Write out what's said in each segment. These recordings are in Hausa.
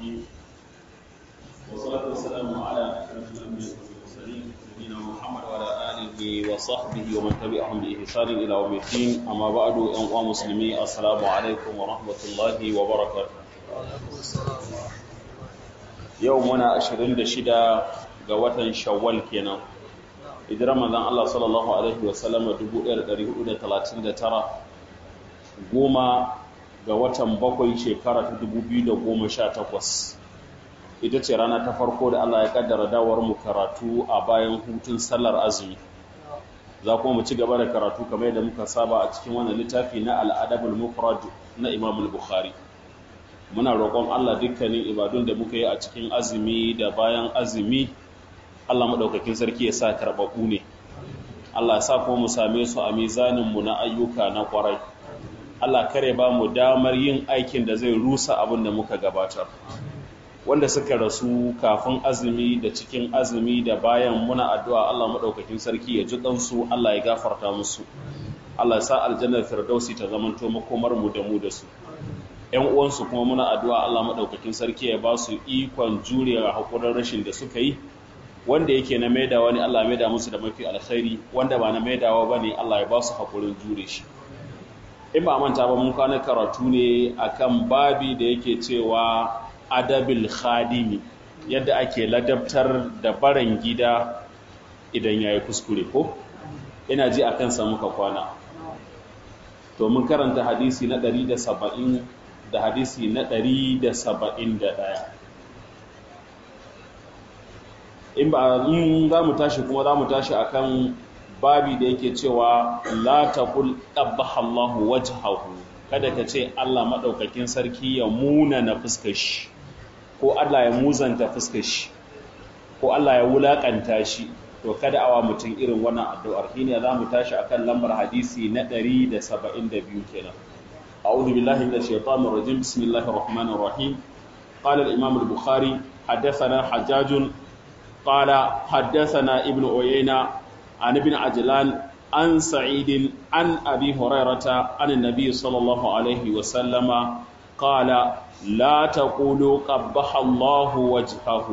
الرحيم والصلاة والسلام على أشرف الأنبياء والمرسلين نبينا محمد وعلى آله وصحبه ومن تبعهم بإحسان إلى يوم الدين أما بعد أيها المسلمين السلام عليكم ورحمة الله وبركاته يومنا 26 ga watan Shawwal kenan hijirar manzon Allah sallallahu alaihi wasallam 1439 goma ga watan bakwai shekara ta 2018 ita ce rana ta farko da Allah ya kaddara dawar mu karatu a bayan hutun sallar azumi za kuma mu ci gaba da karatu kamar yadda muka saba a cikin wannan littafi na al'adabul mufrad na Imam al-Bukhari muna roƙon Allah dukkanin ibadun da muka yi a cikin azumi da bayan azumi Allah madaukakin sarki ya sa karɓaɓɓu ne Allah ya sa kuma mu same su a mizanin mu na ayyuka na ƙwarai Allah kare ba mu damar yin aikin da zai rusa abin da muka gabatar wanda suka rasu kafin azumi da cikin azumi da bayan muna addu'a Allah maɗaukakin sarki ya ji ɗansu Allah ya gafarta musu Allah ya sa aljannar firdausi ta zamanto makomar mu da mu da su ‘yan uwansu kuma muna addu'a Allah maɗaukakin sarki ya ba su ikon jurewa haƙurin rashin da suka yi wanda yake na maidawa ne Allah ya maida musu da mafi alkhairi wanda ba na maidawa ba ne Allah ya ba su haƙurin jure shi in ba manta ba mun kwana karatu ne akan babi da yake cewa adabil khadimi yadda ake ladabtar da baran gida idan yayi kuskure ko ina ji akan sa muka kwana to mun karanta hadisi na 170 da hadisi na 171 in ba in za mu tashi kuma za mu tashi akan babi da yake cewa la taqul qabbaha Allahu wajhahu kada ka ce Allah madaukakin sarki ya muna na fuskar shi ko Allah ya muzanta fuskar shi ko Allah ya wulakanta shi to kada awa mutum irin wannan addu'ar shine za mu tashi akan lambar hadisi na 172 kenan a'udhu billahi minash shaitanir rajim bismillahir rahmanir rahim qala al-imam al-bukhari حدثنا حجاج قال حدثنا ابن عيينة عن ابن عجلان عن سعيد عن أبي هريرة عن النبي صلى الله عليه وسلم قال لا تقولوا قبح الله وجهه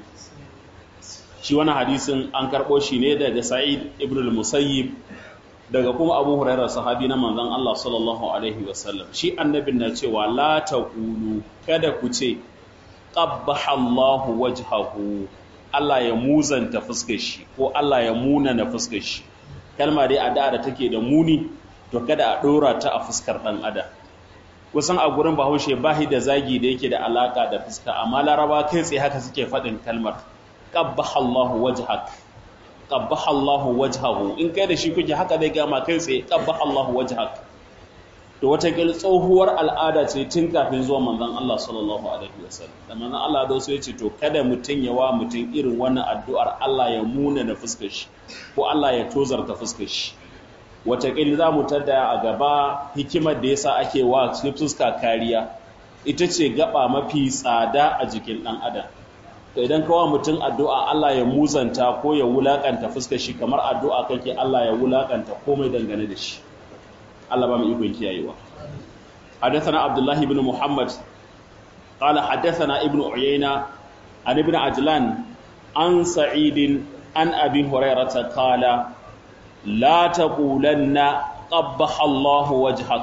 shi wani hadisin an karɓo shi ne daga sa'id ibn al-musayyib daga kuma abu hurairar sahabi na manzon Allah sallallahu alaihi wasallam shi annabin na cewa la taqulu kada ku ce qabbaha Allahu wajhahu Allah ya muzanta fuskar shi ko Allah ya muna na fuskar shi kalma dai addu'a da take da muni to kada a dora ta a fuskar dan adam kusan a gurin Bahaushe bahi da zagi da yake da alaka da fuska amma Laraba kai tsaye haka suke faɗin kalmar qabbaha Allahu wajhak qabbaha Allahu wajhahu in kai da shi kuke haka dai gama kai tsaye qabbaha Allahu wajhak to wata kil tsohuwar al'ada ce tun kafin zuwa manzon Allah sallallahu alaihi wasallam da manzon Allah da so yace to kada mutun ya wa mutun irin wannan addu'ar Allah ya muna na fuskar shi ko Allah ya tozarta fuskar shi wata kil za mu tada a gaba hikimar da yasa ake wa fuska kariya ita ce gaba mafi tsada a jikin dan adam to idan ka wa mutun addu'a Allah ya muzanta ko ya wulakanta fuskar shi kamar addu'a kake Allah ya wulakanta komai dangane da shi Allah ba mu ikon kiyayewa حدثنا عبد الله بن محمد قال حدثنا ابن عيينة عن ابن عجلان عن سعيد عن أبي هريرة قال لا تقولن قبح الله وجهك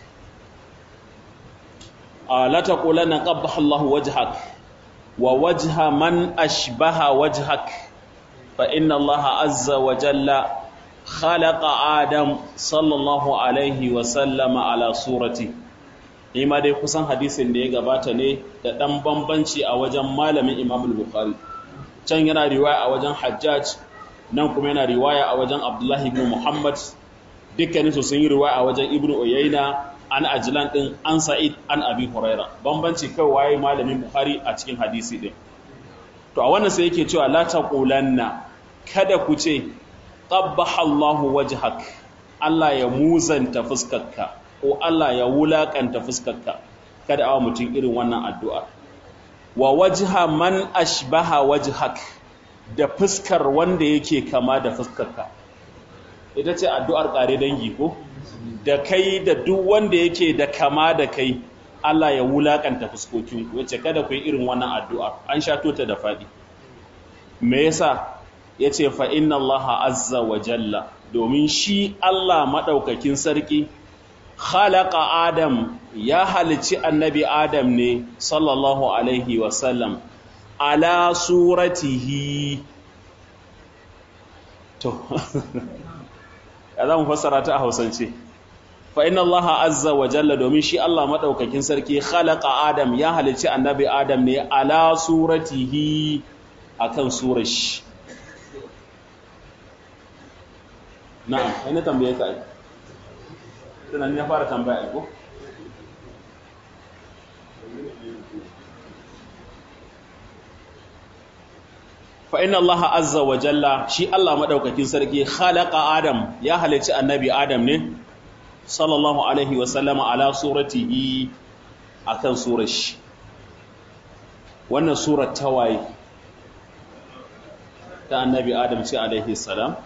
آه لا تقولن قبح الله وجهك ووجه من أشبه وجهك فإن الله عز وجل خلق آدم صلى الله عليه وسلم على صورته ima dai kusan hadisin da ya gabata ne da ɗan bambanci a wajen malamin Imam Bukhari can yana riwaya a wajen Hajjaj nan kuma yana riwaya a wajen Abdullahi ibn Muhammad dukkanin su sun yi riwaya a wajen Ibn Uyayna an Ajlan din an Sa'id an Abi Huraira bambanci kai waye malamin Bukhari a cikin hadisi din to a wannan sai yake cewa la taqulanna kada ku ce qabbaha Allahu wajhak Allah ya muzanta fuskarka ko Allah ya wulakanta fuskarka kada awa mutum irin wannan addu'a wa wajha man ashbaha wajhak da fuskar wanda yake kama da fuskarka ita ce addu'ar ƙare dangi ko da kai da duk wanda yake da kama da kai Allah ya wulakanta fuskokinku yace kada ku yi irin wannan addu'a an shato ta da fadi me yasa yace fa inna Allah azza wa jalla domin shi Allah madaukakin sarki khalaqa adam ya halici annabi adam ne sallallahu alaihi wa sallam ala suratihi to ya za mu fassara ta a hausance fa inna allaha azza wa jalla domin shi Allah madaukakin sarki khalaqa adam ya halici annabi adam ne ala suratihi akan surar shi na'am ina tambaye ka ai tunan ya fara tambaya ko fa inna Allah azza wa jalla shi Allah madaukakin sarki khalaqa Adam ya halici annabi Adam ne sallallahu alaihi wa sallama ala suratihi akan surar shi wannan surar tawaye ta annabi Adam ce alaihi salam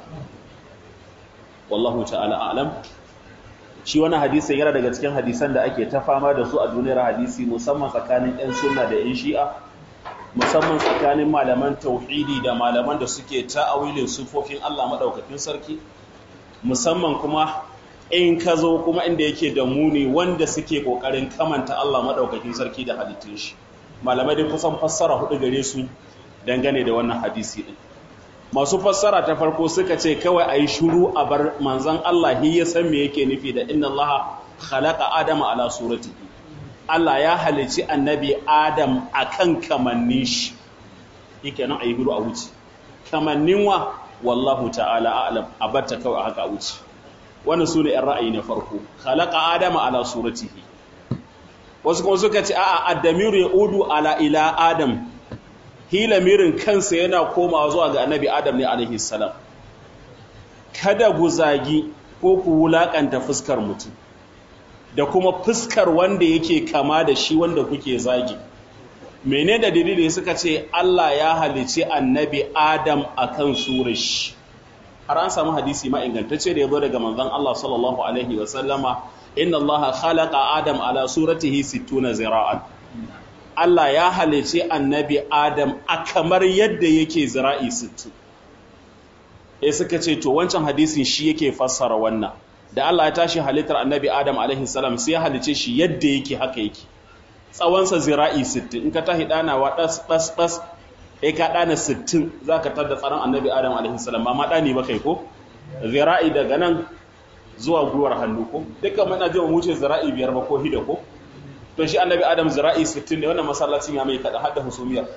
wallahu ta'ala a'lam shi wani hadisi yana daga cikin hadisan da ake ta fama da su a duniyar hadisi musamman tsakanin 'yan sunna da 'yan shi'a musamman tsakanin malaman tauhidi da malaman da suke ta'awilin sufofin Allah madaukakin sarki musamman kuma in ka zo kuma inda yake da muni wanda suke kokarin kamanta Allah madaukakin sarki da halittun shi malamai dai kusan fassara hudu gare su dangane da wannan hadisi din masu fassara ta farko suka ce kawai ayi shiru a bar manzon Allah hi ya san me yake nufi da inna Allah khalaqa adama ala suratihi Allah ya halici annabi Adam akan kamannin shi yake nan ayi hiru a wuce kamannin wa wallahu ta'ala a'lam abatta kawai haka a wuce wannan sune ɗan ra'ayi na farko khalaqa adama ala suratihi wasu kuma suka ce a'a addamiru yaudu ala ila adam hilamirin kansa yana komawa zuwa ga annabi adam ne alaihi salam kada guzagi ko ku wulakanta fuskar mutum da kuma fuskar wanda yake kama da shi wanda kuke zagi mene da dalili suka ce Allah ya halice annabi Adam akan surar shi har an samu hadisi ma ingantacce da yazo daga manzon Allah sallallahu alaihi wa sallama inna Allah khalaqa Adam ala suratihi 60 zira'an Allah ya halice annabi Adam a kamar yadda yake zira'i 60 eh suka ce to wancan hadisin shi yake fassara wannan da Allah ya tashi halittar annabi Adam alaihi salam sai ya halice shi yadda yake haka yake tsawonsa zira'i 60 in ka tahi danawa das das das eh ka dana 60 zaka tada tsaron annabi Adam alaihi salam ba ma dani ba kai ko zira'i daga nan zuwa gwiwar hannu ko dukkan muna ji mu wuce zira'i biyar ba ko hida ko to shi annabi Adam zira'i 60 ne wannan masallacin ya mai kada hadda husumiyar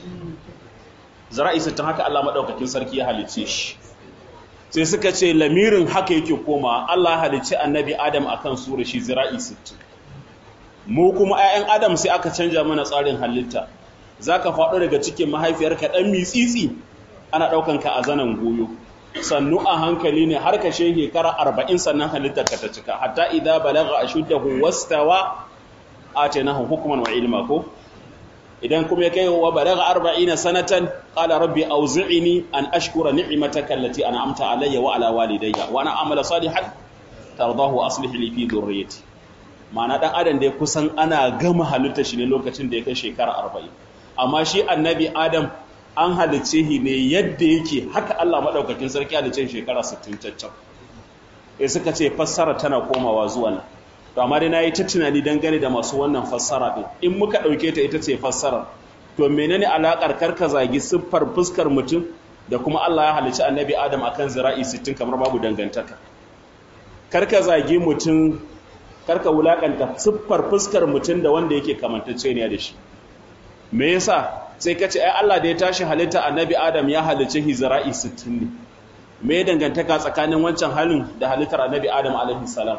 zira'i 60 haka Allah madaukakin sarki ya halice shi sai suka ce lamirin haka yake koma Allah halicci annabi Adam akan sura shi zira'i 60 mu kuma 'ya'yan Adam sai aka canja mana tsarin halitta zaka faɗo daga cikin mahaifiyarka dan mitsitsi ana daukan ka a zanan goyo sannu a hankali ne har ka shege kara 40 sannan halittar ka ta cika hatta idza balagha ashuddahu wastawa atainahu hukman wa ilma ko idan kuma ya kai wa balagha 40 sanatan qala rabbi awzi'ni an ashkura ni'mataka allati an'amta alayya wa ala walidayya wa ana amala salihan tardahu aslih li fi dhurriyyati ma'ana dan adam da kusan ana gama halitta shi ne lokacin da ya kai shekara 40 amma shi annabi adam an halice shi ne yadda yake haka Allah madaukakin sarki halice shekara 60 caccan eh suka ce fassara tana komawa zuwa nan to amma dai nayi ta tunani dangane da masu wannan fassara din in muka dauke ta ita ce fassara to menene alakar karka zagi siffar fuskar mutum da kuma Allah ya halicci annabi Adam akan zira'i 60 kamar babu dangantaka karka zagi mutum karka wulakanta siffar fuskar mutum da wanda yake kamantacce ne da shi me yasa sai kace ai Allah da ya tashi halitta annabi Adam ya halicci zira'i 60 ne me dangantaka tsakanin wancan halin da halittar annabi Adam alaihi salam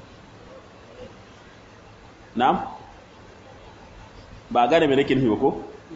na'am ba gane me nake nufi ba ko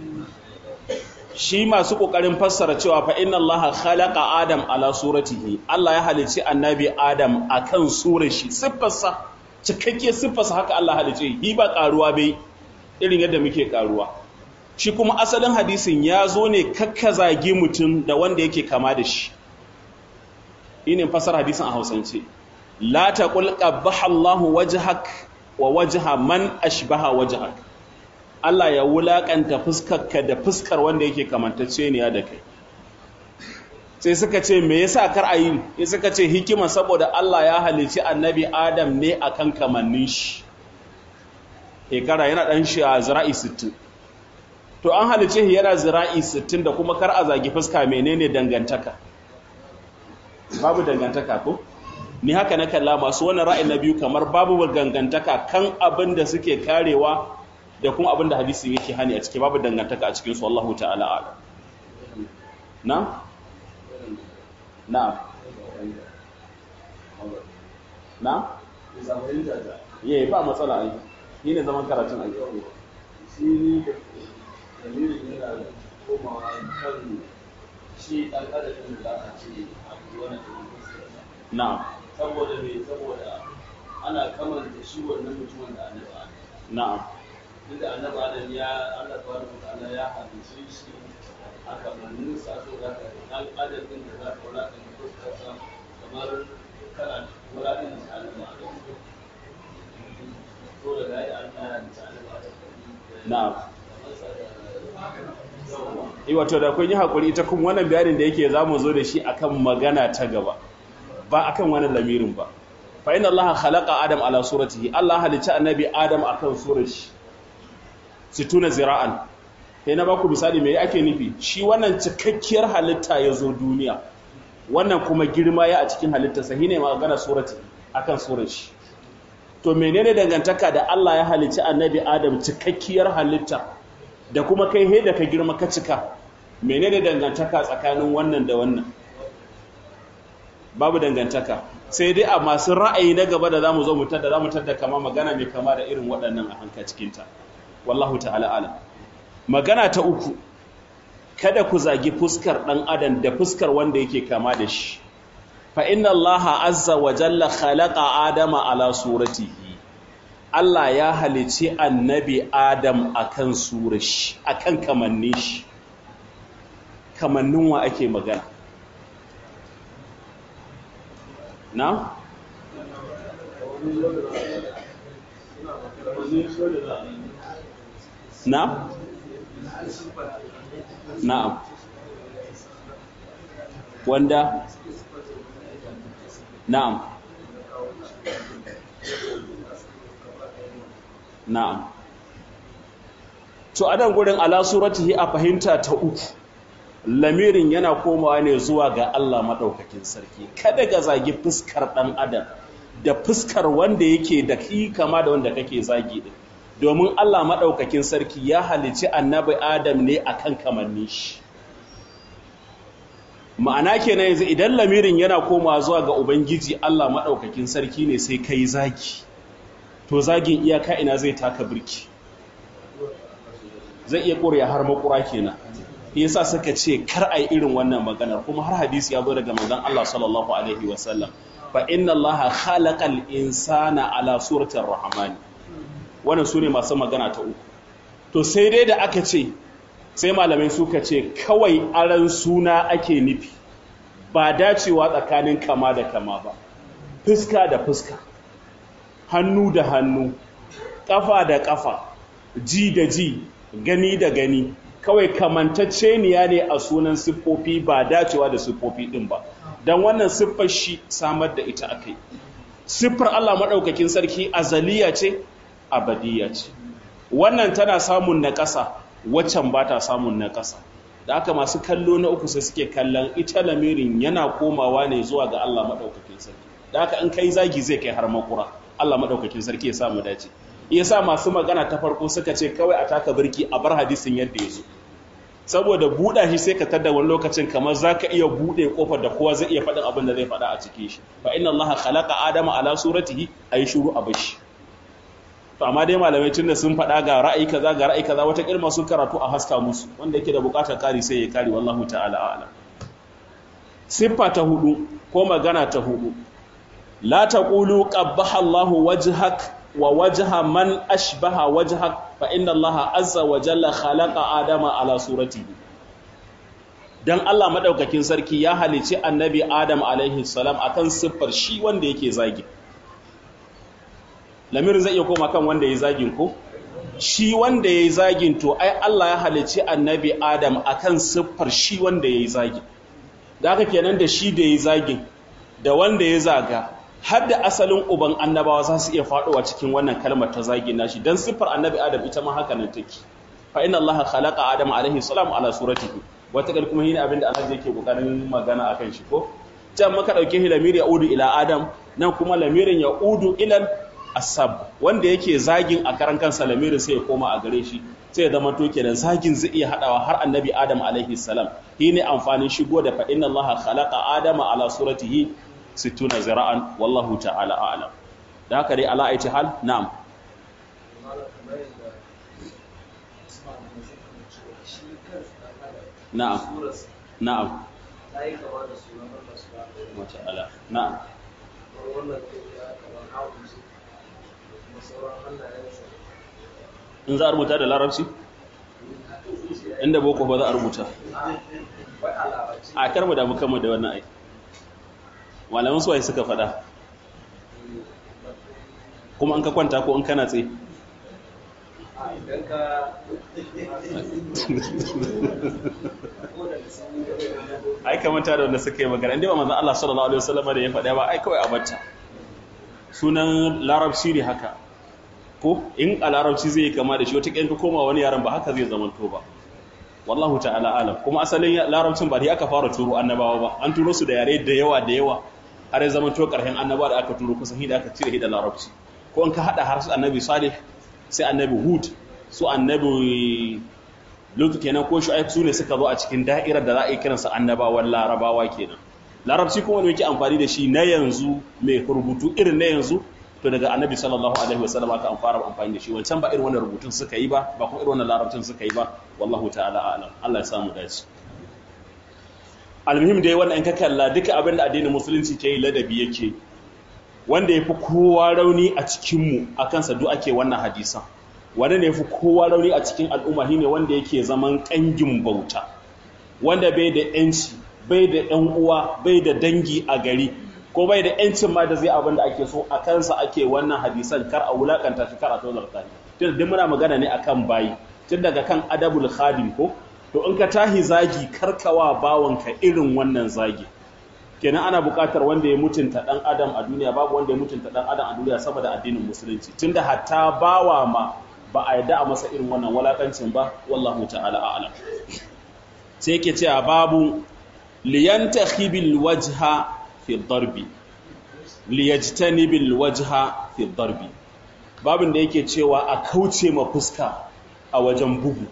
shi masu kokarin fassara cewa fa inna allaha khalaqa adam ala suratihi Allah ya halici annabi adam akan surar shi siffarsa cikakke siffarsa haka Allah halice hi ba karuwa bai irin yadda muke karuwa shi kuma asalin hadisin ya zo ne kakkazage mutum da wanda yake kama da shi inin fassara hadisin a Hausance la taqul qabbaha Allahu wajhak wa wajha man ashbaha wajhak Allah ya wulakanta fuskarka da fuskar wanda yake kamantacce ne da kai sai suka ce me yasa kar a yi sai suka ce hikima saboda Allah ya halici annabi Adam ne akan kamannin shi shekara yana dan shi a zira'i 60 to an halice shi yana zira'i 60 da kuma kar a zagi fuska menene dangantaka babu dangantaka ko ni haka na kalla masu wannan ra'ayin na biyu kamar babu dangantaka kan abin da suke karewa da kuma abin da hadisi yake hani a ciki babu dangantaka a cikin su Allahu ta'ala ala na na na ye ba matsala ai ni ne zaman karatun ai shi ne dalilin yana komawa kan shi ɗan adadin da aka ce abu wani da na saboda me saboda ana kamanta shi wannan mutumin da annabi adam na'am inda annabi adam ya Allah tabaraka wa ta'ala ya halice shi aka mannin sa so da ka dan adadin da za ka wala kan fuskarsa kamar kana wala kan annabi adam so da ga ya Allah ya halice annabi adam na'am kamar sa da yawa eh wato da kun yi hakuri ita kuma wannan bayanin da yake zamu zo da shi akan magana ta gaba ba akan wannan lamirin ba fa inna allaha khalaqa adam ala suratihi allah halicci annabi adam akan surar shi situna zira'an sai na baku misali me ake nufi shi wannan cikakkiyar halitta ya zo duniya wannan kuma girma ya a cikin halittarsa shine magana surati akan surar shi to menene dangantaka da Allah ya halicci annabi adam cikakkiyar halitta da kuma kai he da ka girma ka cika menene dangantaka tsakanin wannan da wannan babu dangantaka sai dai a masu ra'ayi na gaba da zamu zo mu tada zamu tada kama magana mai kama da irin waɗannan a hanka cikin ta wallahu ta'ala alam magana ta uku kada ku zagi fuskar dan adam da fuskar wanda yake kama da shi fa inna allaha azza wa jalla khalaqa adama ala suratihi Allah ya halici annabi Adam akan surar shi akan kamannin shi kamannin wa ake magana na na na'am wanda na'am na'am to adan gurin ala suratihi a fahimta ta uku lamirin yana komawa ne zuwa ga Allah madaukakin sarki kada ga zagi fuskar dan adam da fuskar wanda yake da ki kama da wanda kake zagi din domin Allah madaukakin sarki ya halici annabi adam ne akan kamanni shi ma'ana kenan yanzu idan lamirin yana komawa zuwa ga ubangiji Allah madaukakin sarki ne sai kai zagi to zagin iyaka ina zai taka birki zai iya ƙuriya har makura kenan yasa suka ce kar a yi irin wannan maganar kuma har hadisi ya zo daga manzon Allah sallallahu alaihi wasallam fa inna Allah khalaqal insana ala suratir rahman wannan sune masu magana ta uku to sai dai da aka ce sai malamai suka ce kawai aran suna ake nufi ba dacewa tsakanin kama da kama ba fuska da fuska hannu da hannu ƙafa da ƙafa ji da ji gani da gani kawai kamantacceniya ne a sunan siffofi ba dacewa da siffofi ɗin ba don wannan siffar shi samar da ita aka yi siffar Allah maɗaukakin sarki azaliya ce abadiya ce wannan tana samun na ƙasa waccan ba ta samun na ƙasa da aka masu kallo na uku sai suke kallon ita lamirin yana komawa ne zuwa ga Allah maɗaukakin sarki da aka in kai zagi zai kai har makura Allah maɗaukakin sarki ya samu dace yasa masu magana ta farko suka ce kawai a taka birki a bar hadisin yadda ya zo saboda buɗa shi sai ka tada wani lokacin kamar za ka iya buɗe ƙofar da kowa zai iya faɗin abin da zai faɗa a cikin shi fa inna Allah khalaqa adama ala suratihi ayi shuru a bashi to amma dai malamai tun da sun faɗa ga ra'ayi kaza ga ra'ayi kaza wata kilma sun karatu a haska musu wanda yake da buƙatar kari sai ya kari wallahu ta'ala a'lam siffa ta hudu ko magana ta hudu la taqulu qabbaha Allahu wajhak wa wajha man ashbaha wajhak fa inna allaha azza wa jalla khalaqa adama ala suratihi dan Allah madaukakin sarki ya halici annabi adam alaihi salam akan siffar shi wanda yake zagi lamirin zai iya koma kan wanda ya zagin ko shi wanda ya yi zagin to ai Allah ya halicci annabi Adam akan siffar shi wanda ya yi zagin da haka kenan da shi da ya yi zagin da wanda ya zaga har da asalin uban annabawa za su iya faɗowa cikin wannan kalmar ta zagin nashi dan siffar annabi Adam ita ma haka nan take fa inna Allah khalaqa Adam alaihi salam ala suratihi wata kal kuma shine abinda Allah yake kokarin magana akan shi ko can maka dauke shi lamiri ya udu ila Adam nan kuma lamirin ya udu ila asab wanda yake zagin a karan kansa lamirin sai ya koma a gare shi sai ya zama to kenan zagin zai iya hadawa har annabi adam alaihi salam shi ne amfanin shigo da fa inna allaha khalaqa adama ala suratihi 60 zira'an wallahu ta'ala a'lam da haka dai ala aiti hal na'am na'am na'am ta'ala na'am in za a rubuta da larabci inda boko ba za a rubuta a karmu da mukamman da wannan aiki malamin suwaye suka fada kuma an ka kwanta ko an kana tsaye ai kamanta da wanda suka yi magana inda ba manzan Allah sallallahu Alaihi wasallama da ya faɗa ba ai kawai a bata sunan larabci ne haka ko in a larabci zai kama da shi wata ƙyanka koma wani yaran ba haka zai zamanto ba wallahu ta'ala alam kuma asalin larabcin ba da aka fara turo annabawa ba an turo su da yare da yawa da yawa har ya zamanto ƙarshen annabawa da aka turo kusan hida aka cire da larabci ko in ka haɗa har su annabi salih sai annabi hud su annabi lutu kenan ko shu'aib su ne suka zo a cikin da'irar da za a yi kiransa annabawan larabawa kenan larabci kuma wani yake amfani da shi na yanzu mai rubutu irin na yanzu to daga annabi sallallahu alaihi wasallam aka an fara amfani da shi wancan ba irin wannan rubutun suka yi ba ba kuma irin wannan larabcin suka yi ba wallahu ta'ala a'lam Allah ya samu dace almuhim dai wannan in ka kalla duka abin da addinin musulunci ke yi ladabi yake wanda yafi kowa rauni a cikin mu akan sa duk ake wannan hadisan wanda ne yafi kowa rauni a cikin al'umma shine wanda yake zaman kangin bauta wanda bai da yanci bai da ɗan uwa bai da dangi a gari ko bai da yancin ma da zai abin da ake so a kansa ake wannan hadisan kar a wulakanta shi kar a tozarta shi tun da muna magana ne akan bayi tun daga kan adabul khadim ko to in ka tahi zagi karkawa bawanka irin wannan zagi kenan ana buƙatar wanda ya mutunta ɗan adam a duniya babu wanda ya mutunta ɗan adam a duniya saboda addinin musulunci tunda hatta bawa ma ba a yadda a masa irin wannan walakancin ba wallahu ta'ala a'lam sai yake cewa babu liyantakhibil wajha fi darbi liyajtanibil wajha fi darbi babin da yake cewa a kauce ma fuska a wajen bugu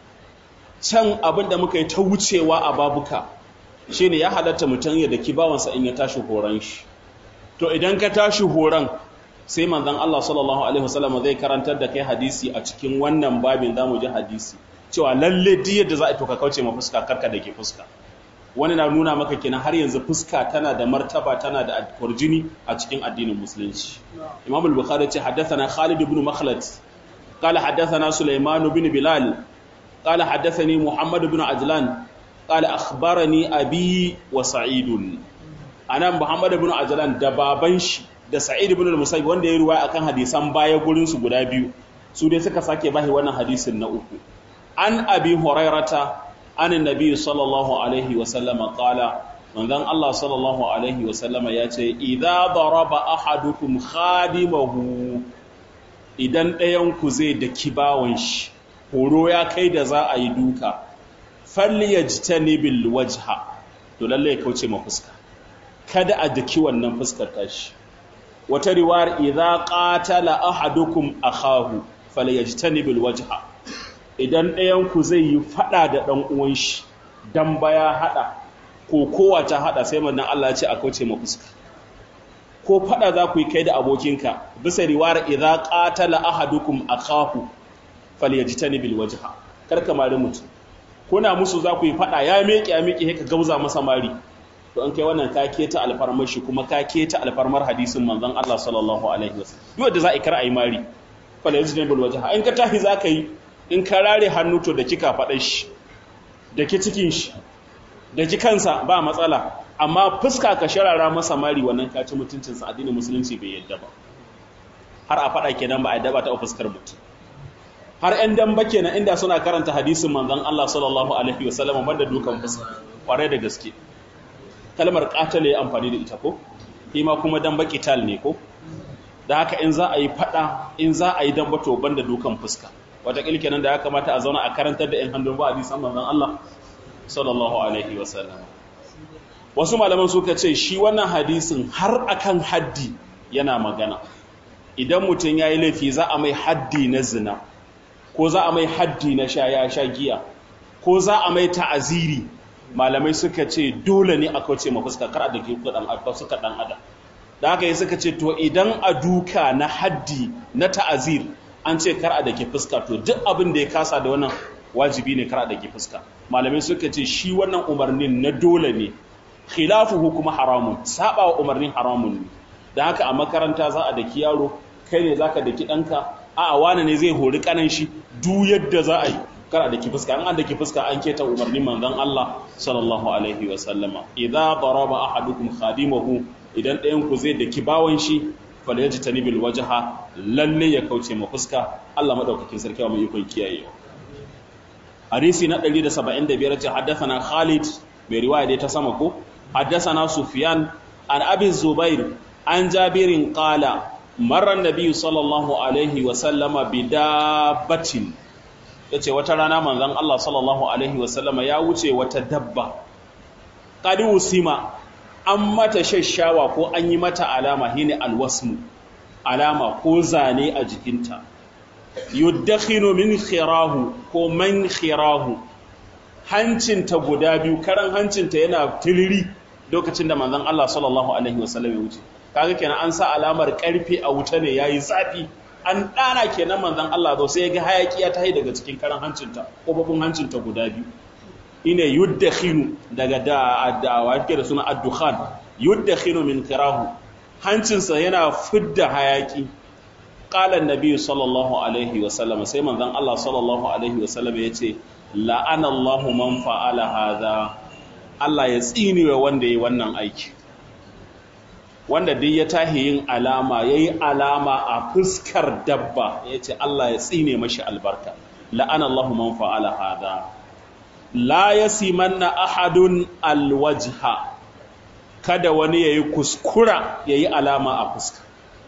can abin da muka yi ta wucewa a babuka shine ya halatta mutum ya daki bawansa in ya tashi horon shi to idan ka tashi horon sai manzon Allah sallallahu alaihi wasallam zai karantar da kai hadisi a cikin wannan babin zamu ji hadisi cewa lalle duk yadda za a to ka kauce ma fuska karka da ke fuska wani na nuna maka kenan har yanzu fuska tana da martaba tana da kurjini a cikin addinin musulunci imam al-bukhari ce haddathana khalid ibn makhlad qala haddathana sulaiman ibn bilal qala haddathani muhammad ibn ajlan qala akhbarani abi wa sa'id anan muhammad ibn ajlan da baban shi da sa'id ibn al-musayyib wanda ya ruwaya akan hadisan baya gurin su guda biyu su dai suka sake bahi wannan hadisin na uku an abi hurairata an nabi sallallahu alaihi wasallama qala manzon Allah sallallahu alaihi wasallama yace idza daraba ahadukum khadimahu idan ɗayan ku zai da kibawan shi horo ya kai da za a yi duka falyajtanibil wajha to lalle ya kauce ma fuska kada a daki wannan fuskar tashi wata riwayar idza qatala ahadukum akahu falyajtanibil wajha idan ɗayanku zai yi faɗa da ɗan uwan shi dan baya haɗa ko kowa ta haɗa sai manzon Allah ya ce a kauce ma fuska ko faɗa za ku yi kai da abokinka bisa riwayar idza qatala ahadukum akahu falyajtani bil wajha kar ka mari mutum kuna musu za ku yi faɗa ya miƙe ya miƙe ka gauza masa mari to an kai wannan ka keta alfarmar shi kuma ka keta alfarmar hadisin manzon Allah sallallahu alaihi wasallam duk da za a kar ayi mari falyajtani bil wajha in ka tahi za ka yi in ka rare hannu to da kika faɗa shi da ki cikin shi da ki kansa ba matsala amma fuska ka sharara masa mari wannan ka ci mutuncinsa addinin musulunci bai yadda ba har a faɗa kenan ba a daba ta fuskar mutum har ƴan damba kenan inda suna karanta hadisin manzon Allah sallallahu alaihi wasallam banda dukan fuska kwarai da gaske kalmar qatala ya amfani da ita ko ma kuma damba qital ne ko da haka in za a yi fada in za a yi damba to banda dukan fuska wata kenan da ya kamata a zauna a karantar da ƴan hannun ba hadisan manzon Allah sallallahu alaihi wasallam wasu malaman suka ce shi wannan hadisin har akan haddi yana magana idan mutum ya yi laifi za a mai haddi na zina ko za a mai haddi na sha ya sha giya ko za a mai ta'aziri malamai suka ce dole ne a kauce ma fuska kar a da ke suka dan adam da haka yi suka ce to idan a duka na haddi na ta'azir an ce kar a da ke fuska to duk abin da ya kasa da wannan wajibi ne kar a da ke fuska malamai suka ce shi wannan umarnin na dole ne khilafuhu kuma haramun saba wa umarnin haramun ne da haka a makaranta za a daki yaro kai ne zaka daki danka a a wani ne zai hori kanan shi du yadda za a yi kar a daki fuska an an daki fuska an keta umarnin manzon Allah sallallahu alaihi wa sallama idza daraba ahadukum khadimahu idan ɗayan ku zai daki bawan shi falyajtani bil wajha lalle ya kauce ma fuska Allah madaukakin sarki wa mai ikon kiyayewa hadisi na 175 ce haddathana Khalid mai riwaya dai ta sama ko حدثنا سفيان عن أبي الزبير عن جابر قال مر النبي صلى الله عليه وسلم بدابة yace wata rana manzon Allah sallallahu alaihi wasallama ya wuce wata dabba qad usima an mata shashawa ko an yi mata alama shine alwasmu alama ko zane a jikinta yudakhinu min khirahu ko man khirahu hancinta guda biyu karan hancinta yana tiliri lokacin da manzon Allah sallallahu alaihi wasallam ya wuce kaga kenan an sa alamar karfe a wuta ne yayi zafi an dana kenan manzon Allah zo sai ya ga hayaki ya tahi daga cikin karan hancinta kofofin hancinta guda biyu ine yuddakhinu daga da da wake da suna ad-dukhan yuddakhinu min kirahu hancinsa yana fidda hayaki qala an-nabi sallallahu alaihi wasallam sai manzon Allah sallallahu alaihi wasallam ya ce la'ana Allahu man fa'ala hadha Allah ya tsinewa wanda yayi wannan aiki wanda dai ya tahi yin alama yayi alama a fuskar dabba yace Allah ya tsine mashi albarka la'ana Allahu man fa'ala hadha la yasimanna ahadun alwajha kada wani yayi kuskura yayi alama a fuska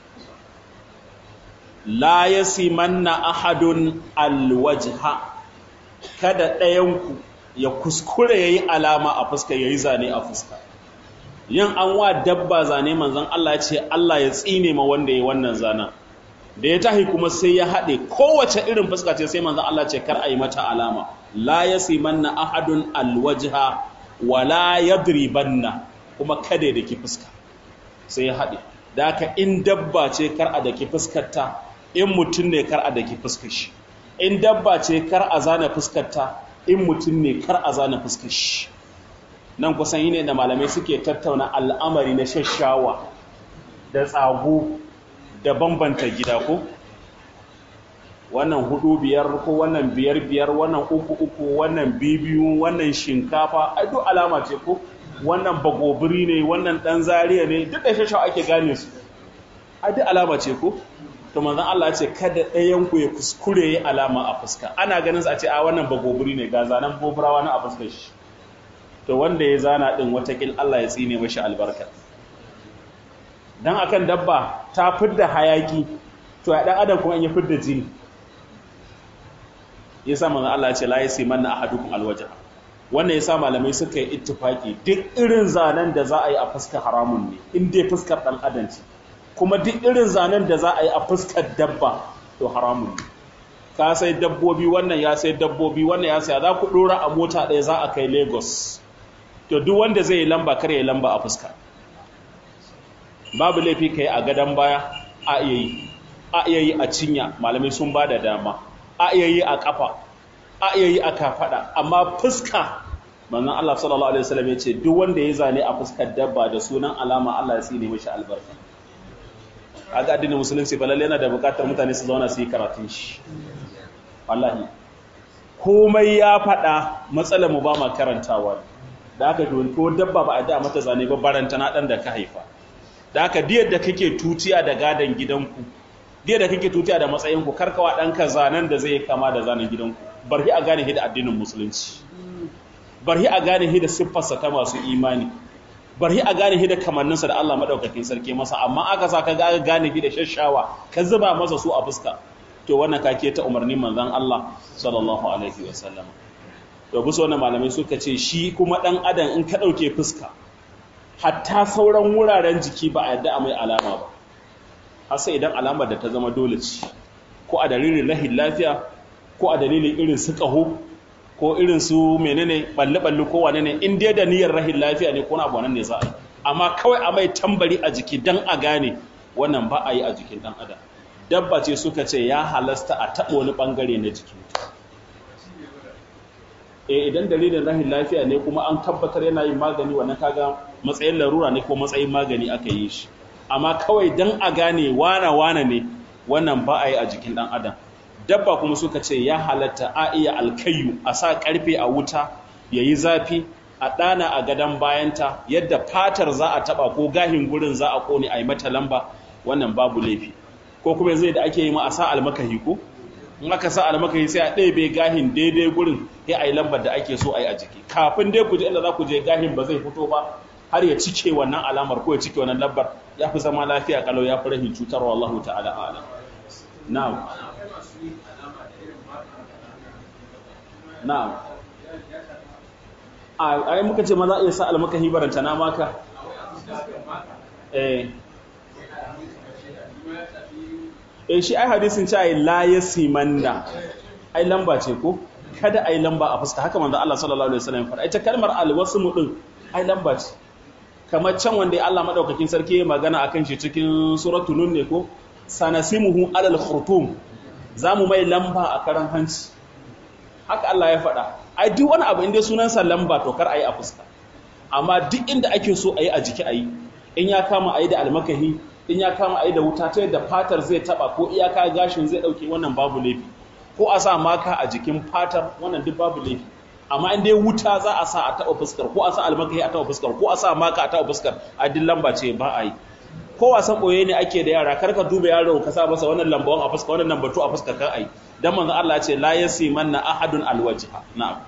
la yasimanna ahadun alwajha kada ɗayanku ya kuskure ya yi alama a fuska ya yi zane a fuska yin an wa dabba zane manzan Allah ce Allah ya tsine ma wanda ya wannan zana da ya tahi kuma sai ya haɗe kowace irin fuska ce sai manzan Allah ce kar a yi mata alama la ya simanna ahadun alwajha wa la yadribanna kuma kada da ki fuska sai ya haɗe da haka in dabba ce kar a da ki fuskarta in mutum ne kar a da ki fuskar shi in dabba ce kar a zana fuskarta in mutum ne kar a zana fuskar shi nan kusan yi ne da malamai suke tattauna al'amari na shashawa da tsago da bambanta gida ko wannan hudu biyar ko wannan biyar biyar wannan uku uku wannan bibiyu wannan shinkafa a duk alama ce ko wannan bagobiri ne wannan dan zariya ne duk da shashawa ake gane su a duk alama ce ko to manzon Allah ce kada ɗayan ku ya kuskure ya alama a fuska ana ganin sa a ce a wannan bagobiri ne ga zanen goburawa na a fuskar shi to wanda ya zana din watakil Allah ya tsine mashi albarka dan akan dabba ta fidda hayaki to ya dan adam kuma in ya fidda jini yasa manzon Allah ya ce la yasi manna ahadukum alwajha wannan yasa malamai suka yi ittifaki duk irin zanen da za a yi a fuskar haramun ne in dai fuskar dan adam ce kuma duk irin zanen da za a yi a fuskar dabba to haramun ne ka sai dabbobi wannan ya sai dabbobi wannan ya sai za ku dora a mota ɗaya za a kai lagos to duk wanda zai yi lamba kar ya lamba a fuska babu laifi ka yi a gadon baya a iya yi a iya yi a cinya malamai sun ba da dama a iya yi a kafa a iya yi a kafada amma fuska manzon Allah sallallahu alaihi wasallam ya ce duk wanda ya zane a fuskar dabba da sunan alama Allah ya tsine mishi albarka kaga addinin musulunci ba lalle yana da bukatar mutane su zauna su yi karatun shi wallahi komai ya faɗa matsalar mu ba ma karantawa da aka don ko dabba ba a da mata zane ba baranta na dan da ka haifa da aka diyar da kake tutiya da gadan gidanku dai da kake tutiya da matsayin ku karkawa ɗanka zanen da zai kama da zanen gidanku barhi a gane da addinin musulunci barhi a gane da siffarsa ta masu imani barhi a gane da kamanninsa da Allah madaukakin sarki masa amma aka sa ka ga gane da shashawa ka zuba masa su a fuska to wannan kake ta umarnin manzon Allah sallallahu alaihi wasallam to bisa wannan malamai suka ce shi kuma dan adam in ka dauke fuska hatta sauran wuraren jiki ba a yadda a mai alama ba har sai idan alamar da ta zama dole ce ko a dalilin rahin lafiya ko a dalilin irin su ƙaho ko irin su menene balle-balle ko wane ne in dai da niyyar rahin lafiya ne ko na abu ne za a yi amma kawai a mai tambari a jiki dan a gane wannan ba a yi a jikin dan adam dabba ce suka ce ya halasta a taɓa wani ɓangare na jiki e idan dalilin rahin lafiya ne kuma an tabbatar yana yin magani wannan kaga matsayin larura ne ko matsayin magani aka yi shi amma kawai dan a gane wana wana ne wannan ba a yi a jikin dan adam dabba kuma suka ce ya halatta a iya alkayu a sa karfe a wuta ya yi zafi a ɗana a gadon bayanta yadda fatar za a taɓa ko gahin gurin za a ƙone a yi mata lamba wannan babu laifi ko kuma zai da ake yi ma a sa almakahi ko in aka sa almakahi sai a ɗebe gahin daidai gurin ya a yi lambar da ake so a yi a jiki kafin dai ku je inda za ku je gahin ba zai fito ba har ya cike wannan alamar ko ya cike wannan lambar ya fi zama lafiya kalau ya fi rahin cutarwa Allah ta'ala a'lam na'am na'am a ai muka ce ma za a iya sa almakahi baranta na maka eh eh shi ai hadisin ce ai la yasimanna ai lamba ce ko kada ai lamba a fuska haka manzo Allah sallallahu alaihi wasallam fara ita kalmar alwasmu din ai lamba ce kamar can wanda Allah madaukakin sarki ya magana akan shi cikin suratul nun ne ko sanasimuhu alal khurtum zamu mai lamba a karan hanci haka Allah ya faɗa ai duk wani abu inda sunansa lamba to kar ayi a fuska amma duk inda ake so ayi a jiki ayi in ya kama ayi da almakahi in ya kama ayi da wuta ta yadda fatar zai taba ko iyaka gashin zai dauke wannan babu laifi ko a sa maka a jikin fatar wannan duk babu laifi amma in dai wuta za a sa a taba fuskar ko a sa almakahi a taba fuskar ko a sa maka a taba fuskar a duk lamba ce ba a yi ko wasan boye ne ake da yara kar ka duba yaro ka sa masa wannan lambawan a fuska wannan lambatu a fuskar kan ai dan manzon Allah ya ce la yasimanna ahadun alwajha na'am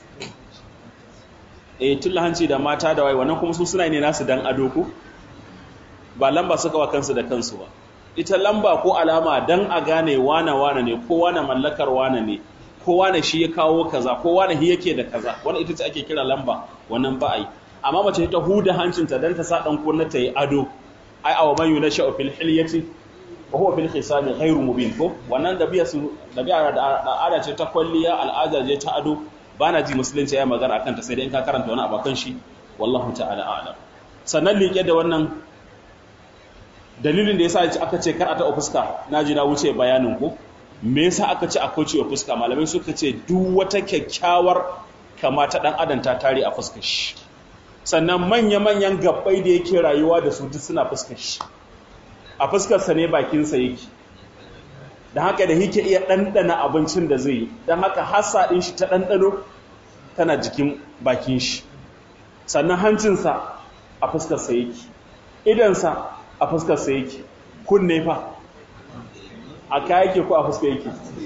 eh tulla hanci da mata da wai wannan kuma su suna ne nasu dan ado ko ba lamba suka wa kansu da kansu ba ita lamba ko alama dan a gane wane wane ne ko wane mallakar wane ne ko wane shi ya kawo kaza ko wane shi yake da kaza wannan ita ce ake kira lamba wannan ba ai amma mace ta huda hancinta dan ta sa dan kunna ta yi ado ai awa man yunasha fil hilyati wa huwa fil khisami ghairu mubin ko wannan dabi'a su dabi'a da al'ada ce ta kwalliya al'ada ce ta ado bana ji musulunci ya magana akan ta sai dai in ka karanta wani abakan shi wallahu ta'ala a'lam sannan liƙe da wannan dalilin da yasa aka ce kar a taɓa fuska naji na wuce bayanin ko me yasa aka ce a kauce wa fuska malamai suka ce duk wata kyakkyawar kama ta dan adam ta tare a fuskar shi sannan manya-manyan gabbai da yake rayuwa da su duk suna fuskar shi a fuskarsa ne bakinsa yake don haka da yake iya ɗanɗana abincin da zai yi don haka hasa ɗin shi ta ɗanɗano tana jikin bakin shi sannan hancinsa a fuskarsa yake idansa a fuskarsa yake kunne fa a kaya yake ko a fuska yake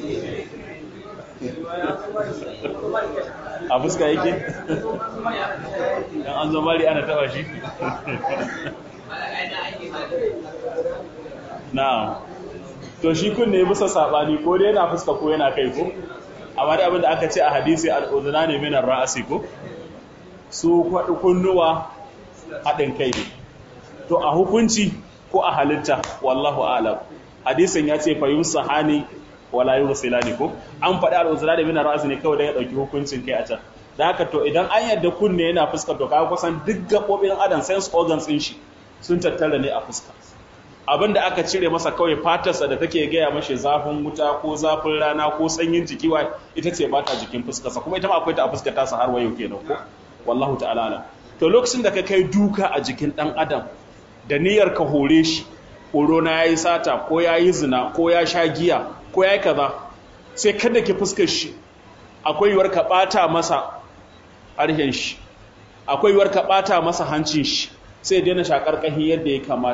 a fuska yake dan an zama ana taba shi na'am to shi kunne bisa sabani ko dai yana fuska ko yana kai ko amma dai abinda aka ce a hadisi al-udhuna ne min ar-ra'si ko su kwadu kunnuwa hadin kai ne to a hukunci ko a halitta wallahu a'lam hadisin ya ce fa yusahani wala yusilani ko an faɗi al-udhuna min ar-ra'si ne kawai da ya dauki hukuncin kai a can da haka to idan an yadda kunne yana fuska to kaga kusan duk gaɓoɓin adam sense organs ɗin shi sun tattara ne a fuska abin da aka cire masa kawai fatarsa da take gaya mashi zafin wuta ko zafin rana ko sanyin jiki wa ita ce ba ta jikin fuskarsa kuma ita ma akwai ta a fuskar tasa har wayo kenan ko wallahu ta'ala alam to lokacin da ka kai duka a jikin dan adam da niyyar ka hore shi horo na yayi sata ko yayi zina ko ya sha giya ko yayi kaza sai kada ki fuskar shi akwai yiwuwar ka bata masa harshen shi akwai yiwuwar ka bata masa hancin shi sai daina shakar kahi yadda ya kamata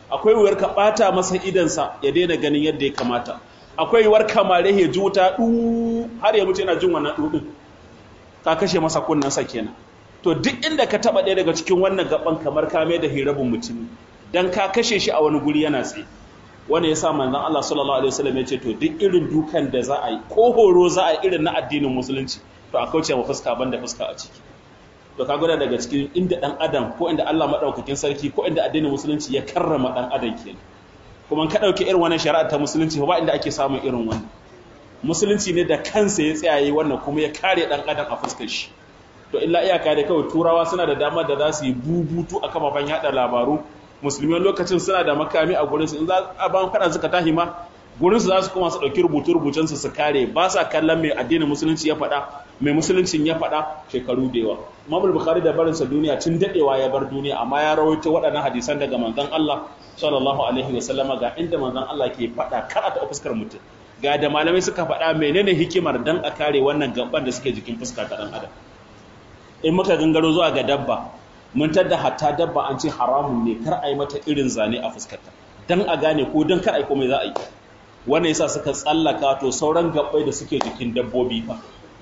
akwai wuyar ka bata masa idansa ya daina ganin yadda ya kamata akwai yiwuwar kamare ya ji wuta du har ya mutu yana jin wannan dudin ka kashe masa kunnansa kenan to duk inda ka taba ɗaya daga cikin wannan gaban kamar ka mai da hirabun mutumi dan ka kashe shi a wani guri yana tsaye wanda yasa manzon Allah sallallahu alaihi wasallam ya ce to duk irin dukan da za a yi ko horo za a yi irin na addinin musulunci to a kauce ma fuska banda fuska a ciki to ka gwada daga cikin inda dan adam ko inda Allah madaukakin sarki ko inda addinin musulunci ya karrama dan adam kenan kuma ka dauke irin wannan shari'a ta musulunci ba inda ake samun irin wannan musulunci ne da kansa ya tsayaye wannan kuma ya kare dan adam a fuskar shi to illa iyaka da kawai turawa suna da damar da za su yi bubutu a kafafen yada labaru musulmi lokacin suna da makami a gurinsu in za a ban kada suka tahi ma gurinsu za su kuma su ɗauki rubutu-rubucensu su kare ba sa kallon mai addinin musulunci ya faɗa mai musuluncin ya faɗa shekaru da yawa mamul bukhari da barinsa duniya tun daɗewa ya bar duniya amma ya rawaito waɗannan hadisan daga manzon Allah sallallahu alaihi wa sallama ga inda manzon Allah ke faɗa kar a taɓa fuskar mutum ga da malamai suka faɗa menene hikimar dan a kare wannan gaban da suke jikin fuska ta ɗan adam in muka gangaro zuwa ga dabba mun tadda hatta dabba an ce haramun ne kar a yi mata irin zane a fuskarta dan a gane ko dan kar a yi komai za a yi wannan yasa suka tsallaka to sauran gabbai da suke jikin dabbobi fa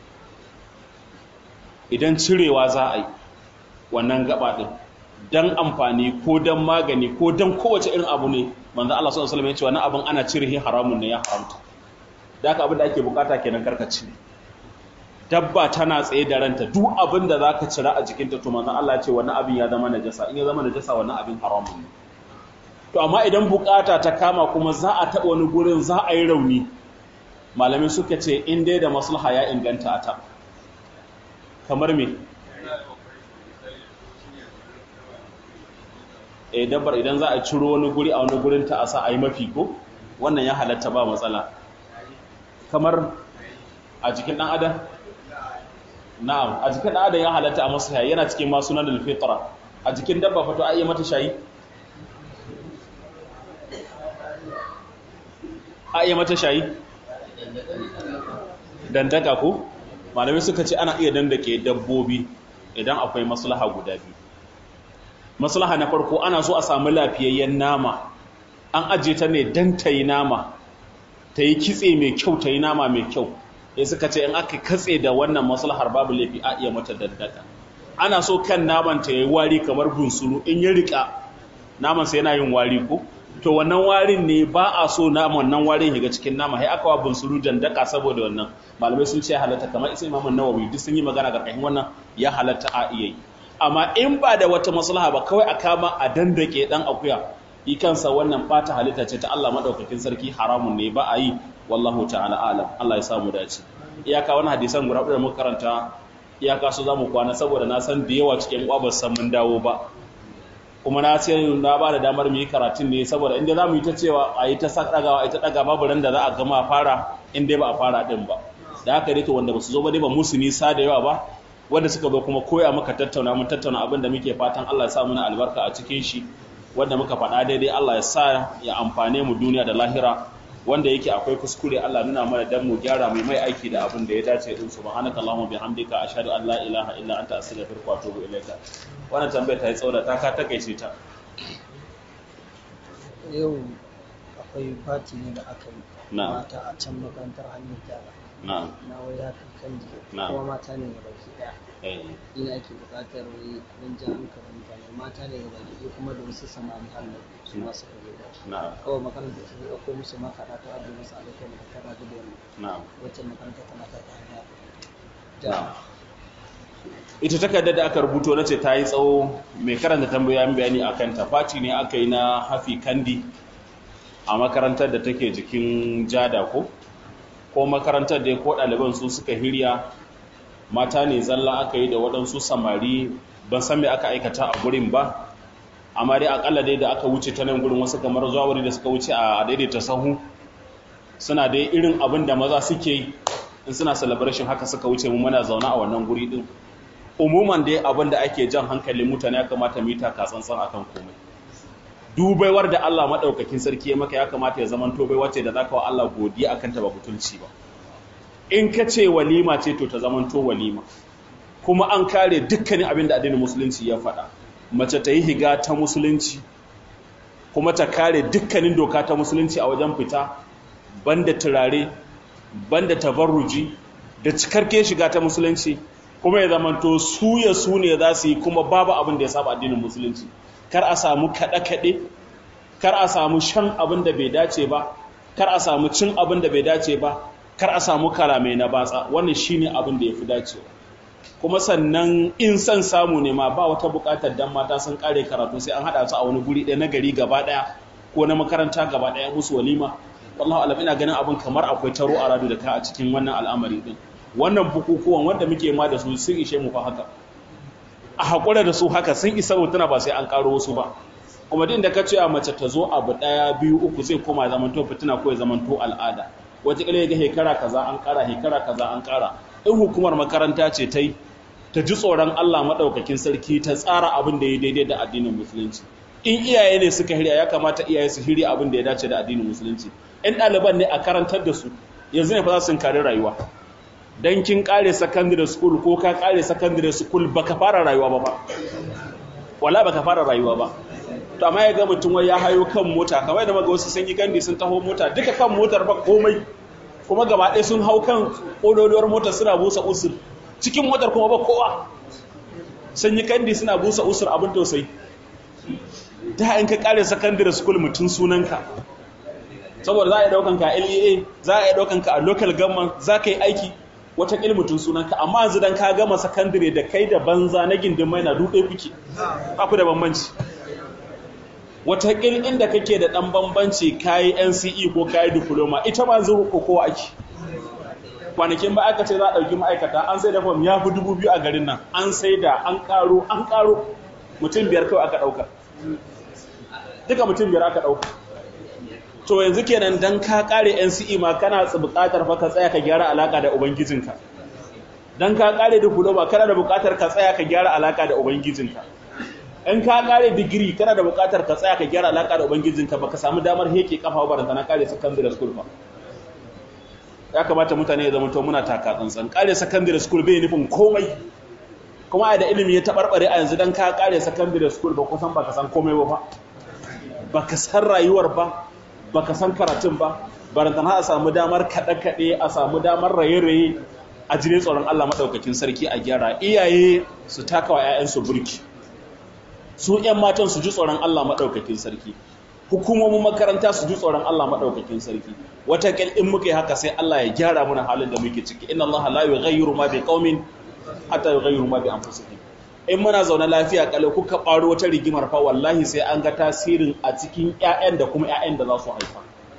idan cirewa za a yi wannan gaba din dan amfani ko dan magani ko dan kowace irin abu ne manzo Allah sallallahu alaihi wasallam ya ce wannan abin ana cire haramun ne ya haramta da haka abin da ake bukata kenan karkaci dabba tana tsaye da ranta duk abin da zaka cira a jikinta to manzo Allah ya ce wannan abin ya zama najasa in ya zama najasa wannan abin haramun ne to amma idan bukata ta kama kuma za a taɓa wani gurin za a yi rauni malamin suka ce in dai da maslaha ya inganta a ta kamar me e dabbar idan za a ciro wani guri a wani gurin ta a sa a yi mafi ko wannan ya halatta ba matsala kamar a jikin ɗan adam na'am a jikin ɗan adam ya halatta a masu yana cikin masu nan da fitra a jikin dabba fato a iya mata shayi a iya mata shayi dandaka ko malamai suka ce ana iya dandake dabbobi idan akwai maslaha guda biyu maslaha na farko ana so a samu lafiyayyen nama an aje ta ne dan ta yi nama ta yi kitse mai kyau ta yi nama mai kyau ya suka ce in aka katse da wannan maslahar babu laifi a iya mata dandaka ana so kan naman ta yi wari kamar bunsuru in ya rika naman sai yana yin wari ko to wannan warin ne ba a so naman nan warin ya ga cikin nama sai aka wa bunsuru dandaka saboda wannan malamai sun ce halatta kamar isa imamun nawawi duk sun yi magana karkashin wannan ya halatta a iya yi amma in ba da wata maslaha ba kawai a kama a dandake dan akuya yi kansa wannan fata halitta ce ta Allah madaukakin sarki haramun ne ba a yi wallahu ta'ala alam Allah ya samu dace iyaka wani hadisan guda da muka karanta iyaka su zamu kwana saboda na san da yawa cikin uwa ba san mun dawo ba kuma na ce na ba da damar mu yi karatun ne saboda inda zamu yi ta cewa a yi ta sakagawa a yi ta daga babu ran da za a gama fara in dai ba a fara din ba da haka dai to wanda ba su zo ba dai ba musu nisa da yawa ba wanda suka zo kuma koya maka tattauna mun tattauna abin da muke fatan Allah ya sa muna albarka a cikin shi wanda muka faɗa daidai Allah ya sa ya amfane mu duniya da lahira wanda yake akwai kuskure Allah nuna mana dan mu gyara mai mai aiki da abin da ya dace din subhanaka allahumma bihamdika ashhadu an la ilaha illa anta astaghfiruka wa atubu ilaika wannan tambayar ta yi tsaura ta ka takeice ta yau akwai fati ne da aka yi Na'am. mata a can makarantar hannun gyara na'am na wai ya kai kan jiki Na'am. kuma mata ne ga baki daya eh ina ake buƙatar wai don ja hankalin mutane mata ne ga baki ɗaya kuma da wasu samari hannu su ma suka zo da na'am kawai makarantar su ɗauko musu makaɗa ta ajiye musu alaƙar da ta rabu da wannan na'am wacce makaranta tana ta hanya na'am ita takardar da aka rubuto na ce ta yi tsawo mai karanta tambayoyin bayani a kanta faci ne aka yi na hafi kandi a makarantar da take jikin jada ko ko makarantar da ko ɗaliban su suka hirya mata ne zalla aka yi da waɗansu samari ban san me aka aikata a gurin ba amma dai akalla dai da aka wuce ta nan gurin wasu kamar zuwa wuri da suka wuce a daidaita sahu suna dai irin abin da maza suke yi in suna celebration haka suka wuce mu muna zaune a wannan guri din umuman dai abin da ake jan hankalin mutane ya kamata mu yi taka tsantsan akan komai dubaiwar da Allah madaukakin sarki ya maka ya kamata ya zaman tobai wacce da zaka wa Allah godiya akan ta ba butulci ba in ka ce walima ce to ta zaman to walima kuma an kare dukkanin abin da addinin musulunci ya faɗa mace ta yi higa ta musulunci kuma ta kare dukkanin doka ta musulunci a wajen fita banda turare banda tabarruji da cikarke shiga ta musulunci kuma ya zamanto su ya su ne za su yi kuma babu abin da ya saba addinin musulunci kar a samu kaɗe-kaɗe kar a samu shan abin da bai dace ba kar a samu cin abin da bai dace ba kar a samu kalamai na batsa wannan shine abin da ya fi dacewa kuma sannan in son samu ne ma ba wata buƙatar dan mata sun kare karatu sai an haɗa su a wani guri ɗaya na gari gaba ɗaya ko na makaranta gaba ɗaya musu walima wallahu alam ina ganin abin kamar akwai taro a radu da ka a cikin wannan al'amari din wannan bukukuwan wanda muke ma da su sun ishe mu fa haka a haƙura da su haka sun isa mutuna ba sai an ƙaro wasu ba kuma din da ka ce a mace ta zo abu ɗaya biyu uku zai koma zamanto fitina ko ya zamanto al'ada wataƙila ya ga hekara kaza an ƙara hekara kaza an ƙara in hukumar makaranta ce ta yi ta ji tsoron Allah maɗaukakin sarki ta tsara abin da ya daidai da addinin musulunci in iyaye ne suka hirya ya kamata iyaye su hirya abin da ya dace da addinin musulunci in ɗaliban ne a karantar da su yanzu ne fa za su kare rayuwa dan kin kare secondary school ko ka kare secondary school baka fara rayuwa ba ba wala baka fara rayuwa ba to amma ya ga mutum wai ya hayo kan mota kamar da maga wasu sun yi gandi sun taho mota duka kan motar ba komai kuma gaba ɗaya sun hau kan ƙololuwar motar suna busa usur cikin motar kuma ba kowa sun yi kandi suna busa usur abin tausayi da in ka kare secondary school mutum sunanka saboda za a yi daukan ka LEA za a yi daukan ka a local government za ka yi aiki wata mutum sunanka amma yanzu dan ka gama secondary da kai da banza na gindin mai na duɗe kuke ba ku da bambanci wata inda kake da ɗan bambanci kayi NCE ko kayi diploma ita ma zuru ko kowa ake kwanakin ba aka ce za a ɗauki ma'aikata an sai da fam ya fi dubu biyu a garin nan an sai da an ƙaro an ƙaro mutum biyar kawai aka ɗauka duka mutum biyar aka ɗauka to yanzu kenan dan ka ƙare NCE ma kana buƙatar fa ka tsaya ka gyara alaƙa da ubangijinka dan ka ƙare diploma kana da buƙatar ka tsaya ka gyara alaƙa da ubangijinka in ka ƙare digiri kana da buƙatar ka tsaya ka gyara alaƙa da ubangijinka baka samu damar heke kafa ba na ƙare secondary school ba ya kamata mutane ya zama to muna taka tsantsan kare secondary school bai nufin komai kuma a da ilimi ya tabarbare a yanzu dan ka kare secondary school ba kusan baka san komai ba fa baka san rayuwar ba baka san karatun ba barantana a samu damar kaɗe kaɗe a samu damar raye raye a jire tsoron Allah madaukakin sarki a gyara iyaye su taka wa ƴaƴansu burki su ƴan matan su ji tsoron Allah madaukakin sarki hukumomin makaranta su ji tsoron Allah maɗaukakin sarki wataƙil in muka yi haka sai Allah ya gyara mana halin da muke ciki inna Allah la yughayyiru ma bi qaumin hatta yughayyiru ma bi anfusihim in muna zaune lafiya kalau kuka ɓaro wata rigimar fa wallahi sai an ga tasirin a cikin ƴaƴan da kuma ƴaƴan da za su haifa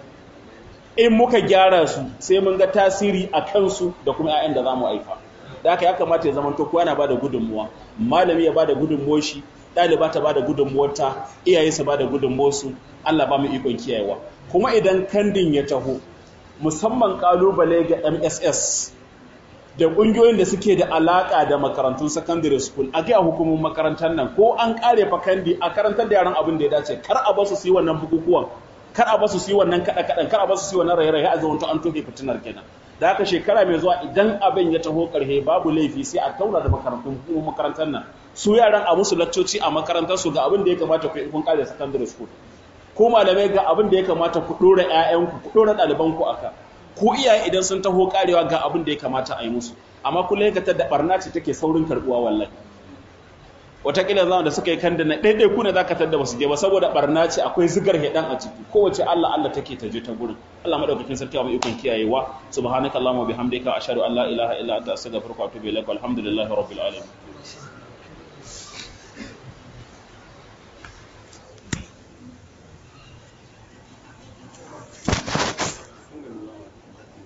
in muka gyara su sai mun ga tasiri a kansu da kuma ƴaƴan da za mu haifa da haka ya kamata ya zama to kowa yana bada gudunmuwa malami ya bada gudunmuwar shi ɗaliba ta bada gudunmuwarta iyaye su bada gudunmuwarsu Allah ba mu ikon kiyayewa kuma idan kandin ya taho musamman kalubale ga MSS da ƙungiyoyin da suke da alaƙa da makarantun secondary school a gaya hukumomin makarantar nan ko an ƙare fa kandi a karantar da yaran abin da ya dace kar a basu su yi wannan bukukuwan kar a basu su yi wannan kaɗa kaɗan kar a basu su yi wannan raye-raye a zamanto an tofe fitinar kenan da haka shekara mai zuwa idan abin ya taho ƙarhe babu laifi sai a tauna da makarantun hukumomin makarantar nan su yaran a musu laccoci a makarantar su ga abin da ya kamata ku kun kare secondary school ko malamai ga abin da ya kamata ku dora ƴaƴanku ku dora ɗalibanku aka ko iyaye idan sun taho karewa ga abin da ya kamata a yi musu amma kullum ka da barna ce take saurin karbuwa wallahi wataƙila zama da suka yi kanda na ɗaiɗai ku ne za ka tadda basu je ba saboda barna ce akwai zigar heɗan a ciki kowace Allah Allah take ta je ta gurin Allah madaukakin sarki mai ikon kiyayewa subhanakallahumma bihamdika ashhadu an la ilaha illa anta astaghfiruka wa atubu ilaik walhamdulillahi rabbil alamin